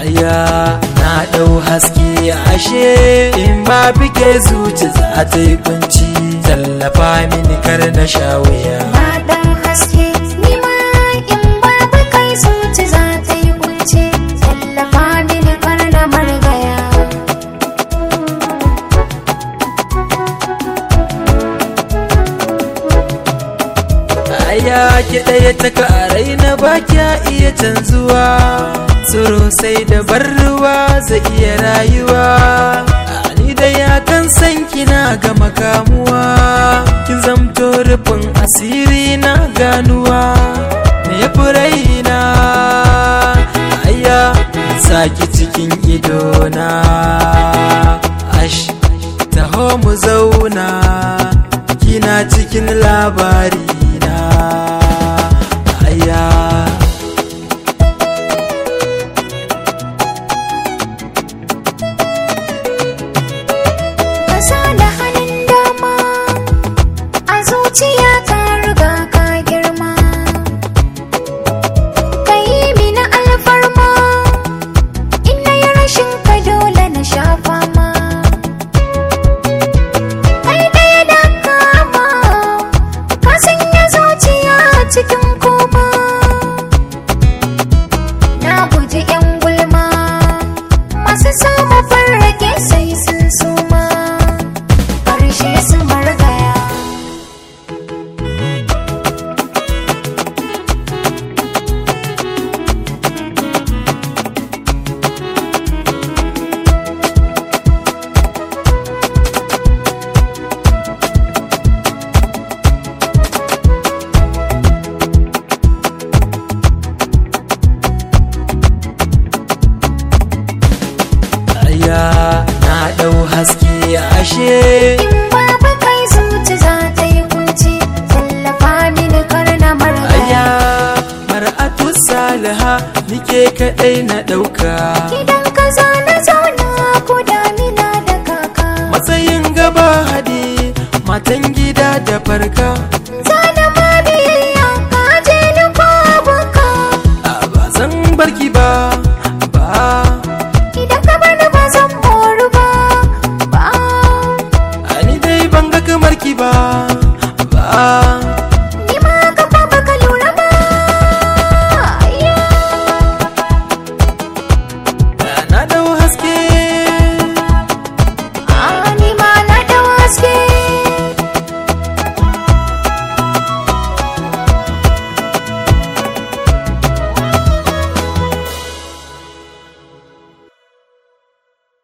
aya na ɗau haske ashe in ba fike zuci za ta yi kunci tallafa mini kar na sha wuya Na ɗan haske ni ma in babu kai zuci za ta yi kunce tallafa mini kar na margaya. aya ki ɗaya ta karai na ba kya iya canzuwa tsoro sai da bar ruwa zai iya rayuwa A ni da ya kan san kina ga makamuwa kin zamto rufin asiri na ganuwa me ya fi raina aya saki cikin idona ash taho mu zauna kina cikin labari na aya Ka sa da hannun dama a zuciya ka riga ka girma. Ka yi mini alfarma in na yi rashin ka dole na sha fama. Kai ɗaya da kama ka sanya zuciya cikin koma. Na guji 'yan gulma masu samu farrake sai sun suma. Ƙarshe su margaya. aya na ɗau haske ashe In babu kai zuci za ta yi kunci, tallafa mini kar na margaya. aya mar'atu salaha nike kaɗai na ɗauka Gidan ka za na zauna ko damina da kaka. matsayin gaba hadi matan gida da farka